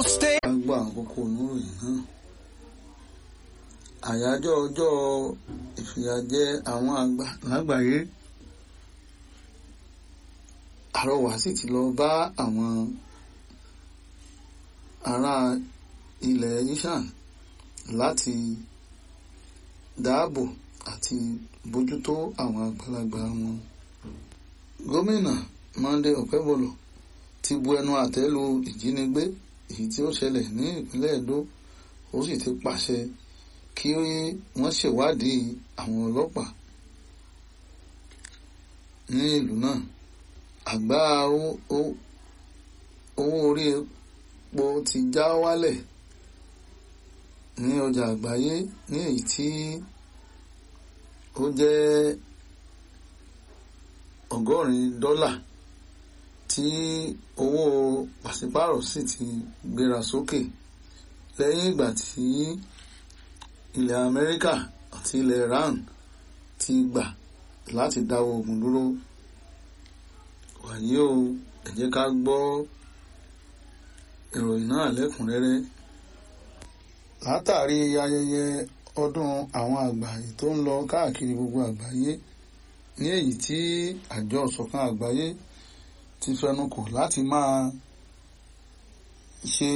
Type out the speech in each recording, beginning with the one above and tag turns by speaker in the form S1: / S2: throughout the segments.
S1: stay.
S2: a gbọ́ àkókò oníròyìn náà àyájọ́ ọjọ́ ìfìyàjẹ àwọn àgbà lágbàáyé àrọwà sì ti lọ bá àwọn ará ilẹ̀ ishan láti dáàbò àti bójútó àwọn àgbàlagbà wọn gómìnà Monday Okebolo ti bu ẹnu àtẹ́ lu ìjínigbé èyí tí ó ṣẹlẹ̀ ní ìpínlẹ̀ Edo ó sì ti pàṣẹ kí wọ́n ṣèwádìí àwọn ọlọ́pàá ní ìlú náà àgbá owó orí epo ti já wálẹ̀ ní ọjà àgbáyé ní èyí tí ó jẹ́ ọgọ́rin dọ́là tí owó pàṣípàrọ̀ sì ti gbéra sókè lẹ́yìn ìgbà tí ilẹ̀ Amẹ́ríkà àti ilẹ̀ Iran ti gbà láti dáwọ́ ogun dúró wàyí o ẹ jẹ́ ká gbọ́ ìròyìn náà lẹ́kùnrẹ́rẹ́ látàrí ayẹyẹ ọdún àwọn àgbà tó ń lọ káàkiri gbogbo àgbáyé ní èyí tí àjọ ìṣọ̀kan àgbáyé ti fẹnukò láti máa ṣe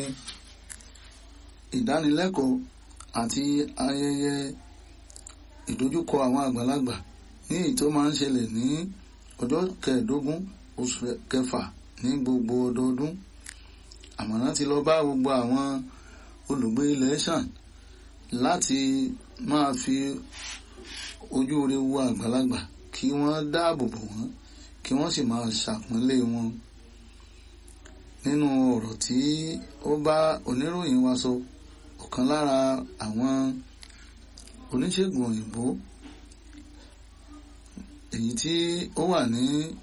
S2: ìdánilẹ́kọ̀ọ́ àti ayẹyẹ ìdojúkọ àwọn àgbàlagbà ní èyí tó máa ń ṣẹlẹ̀ ní ọjọ́ kẹẹ̀ẹ́dógún oṣù kẹfà ní gbogbo ọdọọdún àmọ̀ràn ti lọ bá gbogbo àwọn olùgbé ilẹ̀ ṣàn láti máa fi ojú rere wo àgbàlagbà kí wọ́n dáàbò bò wọ́n kí wọ́n sì máa ṣàpọ́nlé wọn nínú ọ̀rọ̀ tí ó bá oníròyìn wa sọ ọ̀kan lára àwọn oníṣègùn òyìnbó èyí tí ó wà ní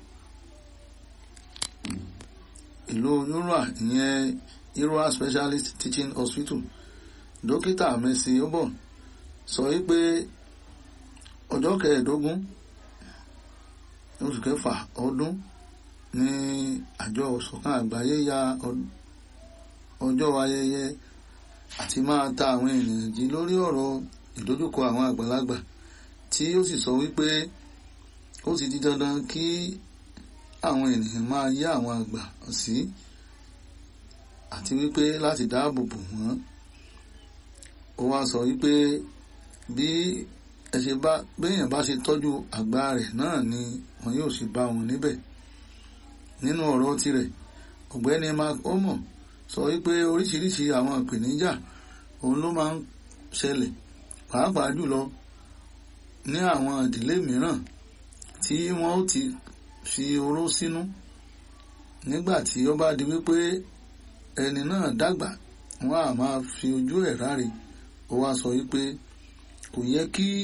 S2: ìlú yúrà ìyẹn Irua Specialist Teaching Hospital dókítà Mercy Obon sọ wípé ọjọ́ kẹẹ̀ẹ́dógún oṣù kẹfà ọdún ní àjọ ìṣọ̀kan àgbáyé ya ọjọ́ ayẹyẹ àti máa ta àwọn ènìyàn jí lórí ọ̀rọ̀ ìdojúkọ àwọn àgbàlagbà tí ó sì sọ wípé ó ti di dandan kí àwọn ènìyàn máa yá àwọn àgbà sí àti wípé láti dáàbò bò wọ́n ó wá sọ wípé bí ẹ ṣe bá béèyàn bá ṣe tọ́jú àgbà rẹ̀ náà ni wọn yóò sì bá wọn níbẹ̀ nínú ọ̀rọ̀ tirẹ̀ ọ̀gbẹ́ni mark omo sọ wípé oríṣiríṣi àwọn ìpèníjà òun ló máa ń ṣẹlẹ̀ pàápàá jùlọ ní àwọn ìdílé mìíràn tí wọ́n ó ti fi oró sínú nígbà tí ó bá di wípé ẹni náà dàgbà wọ́n á máa fi ojú ẹ̀ ráre ó wá sọ wípé kò yẹ kí